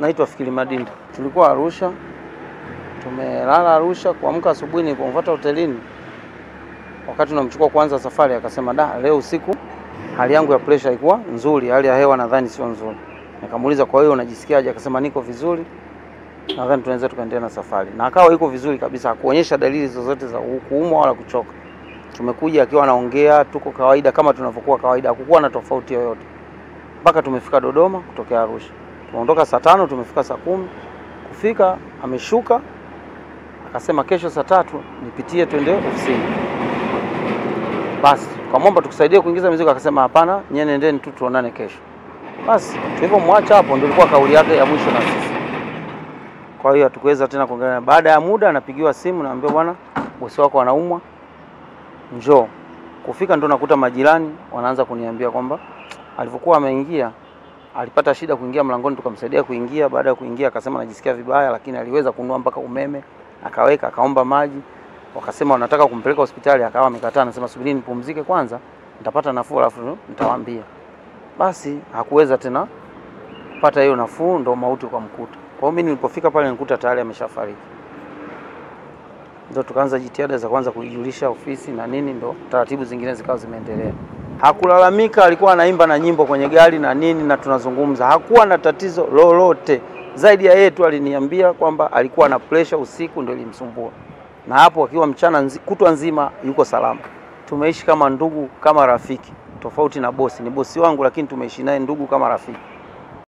Naitwa Fikiri Madinda. Tulikuwa Arusha, tumelala Arusha. Kuamka asubuhi, nilipomfuata hotelini, wakati tunamchukua kwanza safari, akasema da, leo usiku hali yangu ya presha haikuwa nzuri, hali ya hewa nadhani sio nzuri. Nikamuuliza, kwa hiyo unajisikiaje? Akasema niko vizuri, nadhani tunaweza tukaendelea na safari, na akawa yuko vizuri kabisa, hakuonyesha dalili zozote za kuumwa wala kuchoka. Tumekuja akiwa anaongea, tuko kawaida kama tunavyokuwa kawaida, hakukuwa na tofauti yoyote mpaka tumefika Dodoma kutokea Arusha. Tumeondoka saa tano, tumefika saa kumi. Kufika ameshuka akasema kesho saa tatu nipitie twende ofisini. Basi tukamwomba tukusaidie kuingiza mizigo, akasema hapana, nyie nendeni tu tuonane kesho. Basi tulivyomwacha hapo, ndio ilikuwa kauli yake ya mwisho na sisi. Kwa hiyo hatukuweza tena kuongelea. Baada ya muda anapigiwa simu, naambiwa bwana, bosi wako anaumwa, njoo. Kufika ndo nakuta majirani wanaanza kuniambia kwamba alivyokuwa ameingia alipata shida kuingia mlangoni, tukamsaidia kuingia. Baada ya kuingia akasema anajisikia vibaya, lakini aliweza kununua mpaka umeme akaweka, akaomba maji. Wakasema wanataka kumpeleka hospitali, akawa amekataa, anasema subiri nipumzike kwanza, nitapata nafuu alafu nitawaambia. Basi hakuweza tena kupata hiyo nafuu, ndo mauti ukamkuta. Kwa hiyo mimi nilipofika pale nikuta tayari ameshafariki. Ndo tukaanza jitihada za kwanza kuijulisha ofisi na nini, ndo taratibu zingine zikawa zimeendelea. Hakulalamika, alikuwa anaimba na nyimbo kwenye gari na nini, na tunazungumza, hakuwa na tatizo lolote zaidi ya yeye tu aliniambia kwamba alikuwa na pressure usiku, ndio ilimsumbua, na hapo akiwa mchana nzi, kutwa nzima yuko salama. Tumeishi kama ndugu, kama rafiki, tofauti na bosi. Ni bosi wangu, lakini tumeishi naye ndugu kama rafiki.